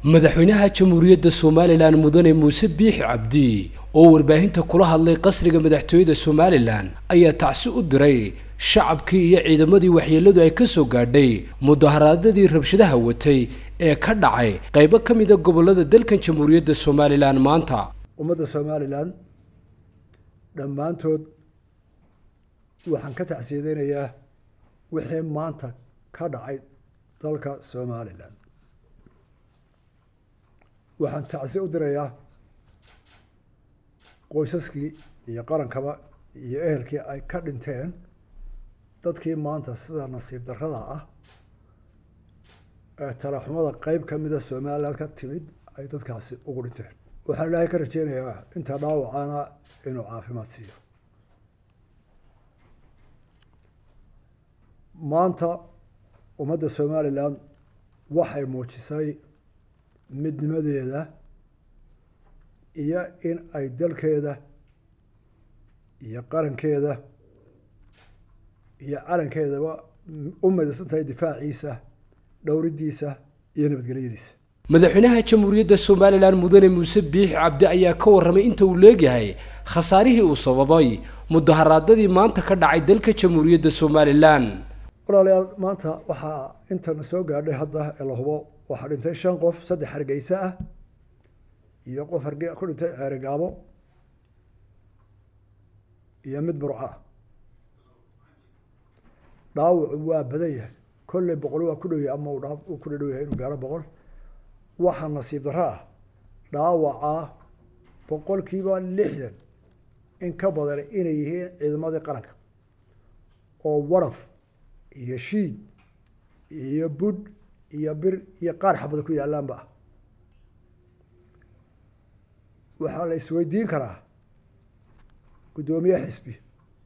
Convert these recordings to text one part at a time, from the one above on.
madaxweynaha jamhuuriyadda somalilan mudane muuse biixi cabdi oo warbaahinta kula hadlay qasriga madaxtooyada somalilan ayaa tacsi u diray shacabkii iyo ciidamadii waxyeelladu ay ka soo gaadhay mudaharaadadii rabshadaha watay ee ka dhacay qaybo ka mida gobollada dalkan jamhuuriyadda somalilan maanta ummadda somalilan dhammaantood waxaan ka tacsiyadeynayaa wixii maanta ka dhacay dalka somalilan waxaan tacsi u dirayaa qoysaskii iyo qarankaba iyo ehelkii ay ka dhinteen dadkii maanta sida nasiib darrada ah ee talaxumada qeyb ka mida somalilan ka timid ay dadkaasi ugu dhinteen waxaan ilaahay ka rajeynayaa inta dhaawacana inuu caafimaad siiyo maanta ummadda somalilan waxay muujisay midnimadeeda iyo in ay dalkeeda iyo qarankeeda iyo calankeedaba u midaysan tahay difaaciisa dhowridiisa iyo nabadgelyadiisa madaxweynaha jamhuuriyadda somalilan mudane muuse biixi cabdi ayaa ka warramay inta uu leegyahay khasaarihii uu sababay mudaharaadadii maanta ka dhacay dalka jamhuuriyadda somalilan walaalayaal maanta waxaa intana soo gaadhay hadda ee la hubo waxaa dhintay shan qof saddex hargeysa ah iyo qof harge ku dhintay ceerigaabo iyo mid burco ah dhaawacu waa badan yahay kolley boqol waa ku dhow yahay ama uu ku dhadhow yahay inuu gaaro boqol waxaa nasiib darro ah dhaawacaa boqolkiiba lixdan in ka badan inay yihiin ciidamadii qaranka oo waraf iyo shiid iyo budh iyo bir iyo qaar xabada ku yaalaanba ah waxaa la isweydiin karaa guddoomiye xisbi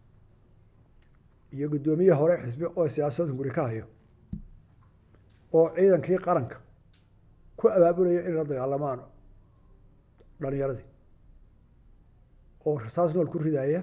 iyo guddoomiye hore xisbi oo siyaasadda guri ka hayo oo ciidankii qaranka ku abaabulaya inay la dagaalamaan dhalinyaradii oo rasaas nool ku ridaaya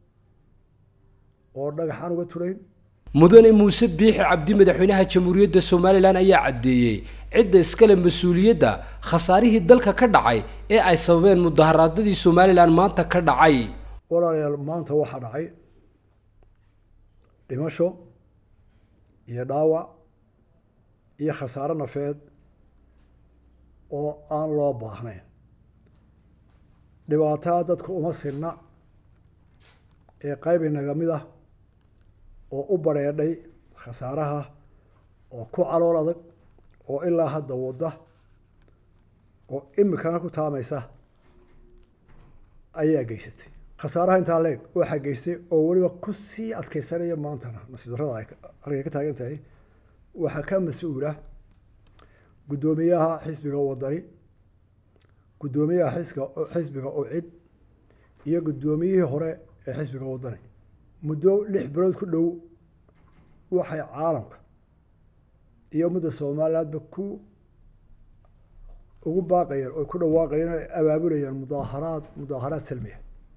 oo dhagaxaan uga turayn mudane muuse biixi cabdi madaxweynaha jamhuuriyadda somalilan ayaa caddeeyey cidda iskale mas-uuliyadda khasaarihii dalka ka dhacay ee ay sababeen mudaharaadadii somalilan maanta ka dhacay walaalayaal maanta waxaa dhacay dhimasho iyo dhaawac iyo khasaaro nafeed oo aan loo baahnayn dhibaataa dadka uma sinna ee qayb inaga mid ah oo u bareedhay khasaaraha oo ku calool adag oo ilaa hadda wadda oo imikana ku taamaysa ayaa geysatay khasaaraha intaa leeg waxaa geystay oo weliba ku sii adkeysanaya maantana nasiib darrada ay halkay ka taagan tahay waxaa ka mas-uula guddoomiyaha xisbiga wadani guddoomiyaha xiska xisbiga ucid iyo guddoomiyihii hore ee xisbiga wadani muddo lix bilood ku dhow waxay caalamka iyo ummadda somalilandba ku ugu baaqayeen oo ku dhawaaqayeen o abaabulayeen mudaaharaad mudaaharaad salmiya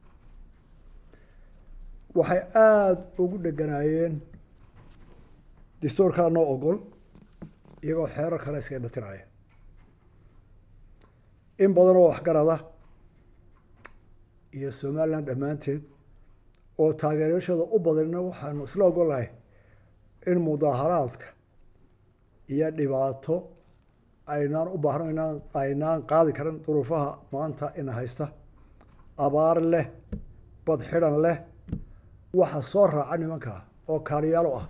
waxay aada ugu dheganaayeen dastuurkaa noo ogol iyagoo xeerar kale iska indhatiraya in badan oo waxgarada iyo somaliland dhammaanteed oo taageerashada u badanna waxaanu isla ogolahay in mudaaharaadka iyo dhibaato aynaan u baahno inaan aynaan qaadi karin duruufaha maanta ina haysta abaar leh bad xidhan leh waxa soo raaca nimanka oo kaaliyaalo ah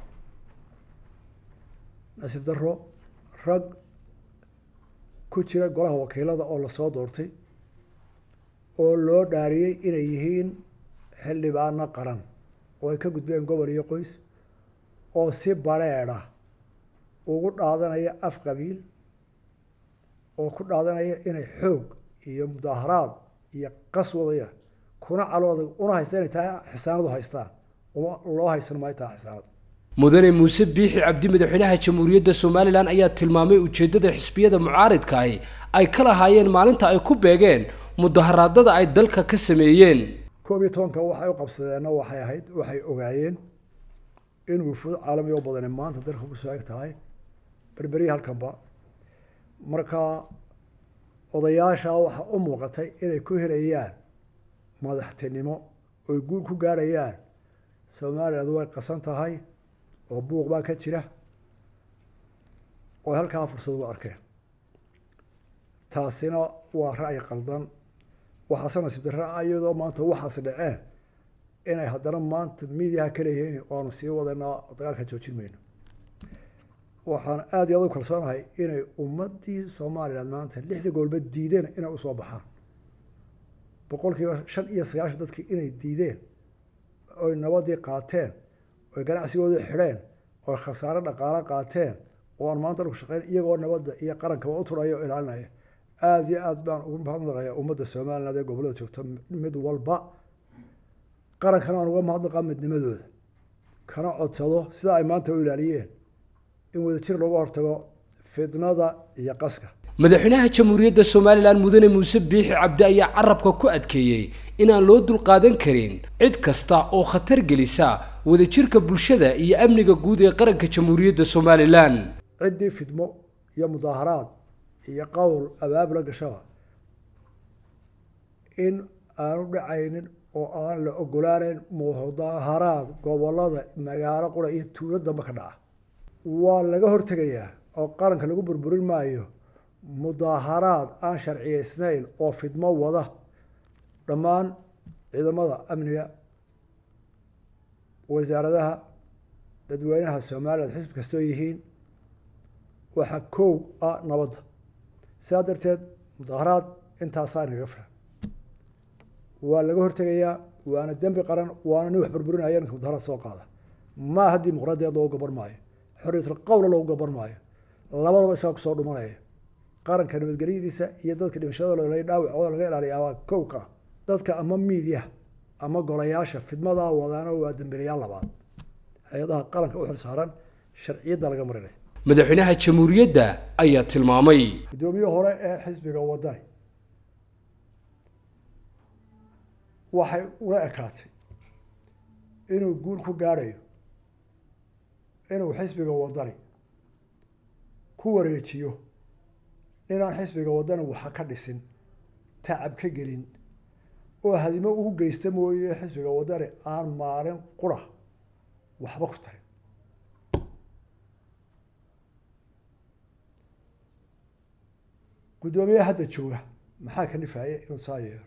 nasiib darro rag ku jira golaha wakiilada oo lasoo doortay oo loo dhaariyey inay yihiin xildhibaano qaran oo ay ka gudbeen gobol iyo qoys oo si bareedha ugu dhaadanaya af qabiil oo ku dhaadanaya inay xoog iyo mudaaharaad iyo qas wadaya kuna calooda una haysta inay tahay xisaanadu haystaan uma loo haysan maayo tahay xisaanadu mudane muuse biixi cabdi madaxweynaha jamhuuriyadda somalilan ayaa tilmaamay ujeeddada xisbiyada mucaaridkaahi ay ka lahaayeen maalinta ay ku beegeen mudaharaadada ay dalka ka sameeyeen koob iyo tobanka waxay u qabsadeenna waxay ahayd waxay ogaayeen in wufuud caalami oo badani maanta dalka ku soo eg tahay berberiya halkanba marka odayaasha waxaa u muuqatay inay ku helayaan madaxtinimo oy guul ku gaarayaan somaliland way qasan tahay oo buuq baa ka jira oo halkaa fursad ugu arkeen taasina waa ra'yi qaldan waxaase nasiib darra iyadoo maanta waxaas dhaceen inay haddana maanta miidiyaha ka leeyihiin waanu sii wadaynaa dagaalka joojin mayno waxaan aada iyo aad u kalsoonahay inay ummaddii somaliland maanta lixdii goolba diideen inay usoo baxaan boqol kiiba shan iyo sagaashan dadkii inay diideen oy nabadii qaateen oy ganacsigoodii xidheen oy khasaare dhaqaalo qaateen oo aan maanta ku shaqeyn iyagoo nabadda iyo qarankaba u turaya oo ilaalinaya aada iyo aad baan ugu mahadnaqayaa ummadda somaliland ee gobollada joogta mid walba qarankana aan uga mahadnaqaa midnimadooda kana codsado sida ay maanta u ilaaliyeen in wadajir looga hortago fidnada iyo qaska madaxweynaha jamhuuriyadda somalilan mudane muuse biixi cabdi ayaa carabka ku adkeeyey inaan loo dulqaadan karin cid kasta oo khatar gelisa wadajirka bulshada iyo amniga guud ee qaranka jamhuuriyadda somalilan ciddii fidmo iyo mudaaharaad iyo qowl abaabula gashaba in aanu dhacaynin oo aan la ogolaaneyn mudaaharaad gobolada magaalo qura iyo tuulo damba ka dhaca waa laga hortegayaa oo qaranka lagu burburin maayo mudaaharaad aan sharciyeysnayn oo fidmo wada dhammaan ciidamada amniga wasaaradaha dadweynaha somaliland xisbi kastoo yihiin waxaa koow ah nabadda sidaa darteed mudaaharaad intaasaa inaga filan waa laga hortegayaa waana dembi qaran waana nin wax burburinaya ninka mudaharaad soo qaada maaha dimuqraadiyaed loogu gaban maayo xorriyatul qowla loogu gaban maayo labadaba isaga kusoo dhumanaya qaranka nabadgelyadiisa iyo dadka dhimashadooda la dhaawacooda laga ilaaliya waa kowka dadka ama miidiya ama golayaasha fidmadaa wadaana waa dambiilayaal labaad hay-adaha qaranka u xilsaaran sharciyadda laga marinaya madaxweynaha jamhuuriyadda ayaa tilmaamay guddoomiye hore ee xisbiga wadani waxay ula ekaatay inuu guul ku gaadhayo inuu xisbiga wadani ku wareejiyo ninaan xisbiga wadani waxa ka dhisin tacab ka gelin oo hadimo ugu geysta mooye xisbiga wadani aan maalin qura waxba ku tarin guddoomiyaha hadda jooga maxaa ka dhifaya inuu saa yeelo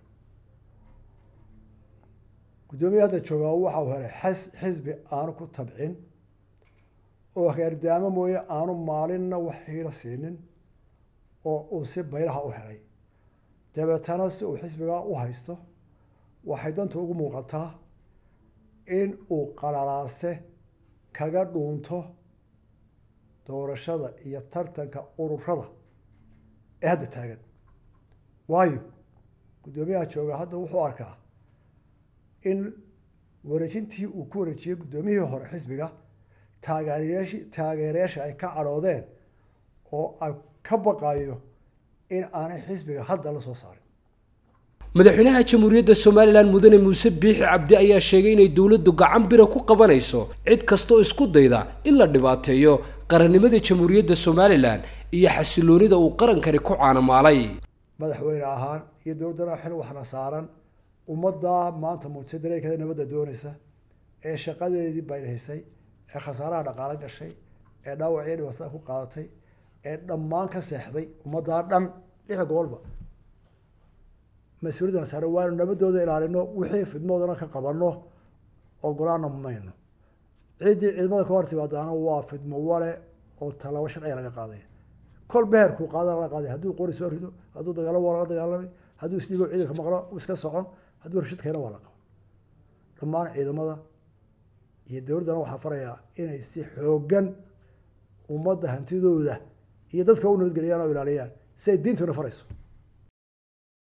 guddoomiyaha hadda jooga waxau helay xas xisbi aanu ku tabcin oo heerdaamo mooye aanu maalinna wax hiilo siinin oo uu si baylaha u helay dabeetana si uu xisbigaa u haysto waxay danta ugu muuqataa in uu qalalaase kaga dhuunto doorashada iyo tartanka ururada ee hadda taagan waayo guddoomiyaha jooga hadda wuxuu arkaa in wareejintii uu ku wareejiyey guddoomiyihii hore xisbiga taageerayashi taageerayaasha ay ka cadhoodeen oo ay ka baqayo in aanay xisbiga hadda la soo saarin madaxweynaha jamhuuriyadda somalilan mudane muuse biixi cabdi ayaa sheegay inay dowladdu gacan bira ku qabanayso cid kastaoo isku dayda in la dhibaateeyo qarannimada jamhuuriyadda somalilan iyo xasiloonida uu qarankani ku caanamaalay madaxweyne ahaan iyo dowladdana xil waxna saaran ummaddaa maanta muujisay dareerkeeda nabadda doonaysa ee shaqadeedii baylahisay ee khasaaraha dhaqaalo gashay ee dhaawacyo dhibaatada ku qaadatay ee dhammaan ka seexday ummaddaa dhan lix gobolba mas-uuliyadana saaran waanu nabadooda ilaalino wixii fidmoodana ka qabanno ogolaana mayno ciddii ciidamada ka hor timaadaana waa fidmo wale oo tallaabo sharciga laga qaaday kol beherkuu qaadana laga qaaday hadduu qori soo rido hadduu dagaalo waa laga dagaalamay hadduu isdhiibo ciidanka maqlo iska socon hadduu rashid keena waa la qaba dhammaan ciidamada iyo dowladdana waxaa farayaa inay si xooggan ummadda hantidooda iyo dadka u nabadgeliyaan oo ilaaliyaan si ay diintuna farayso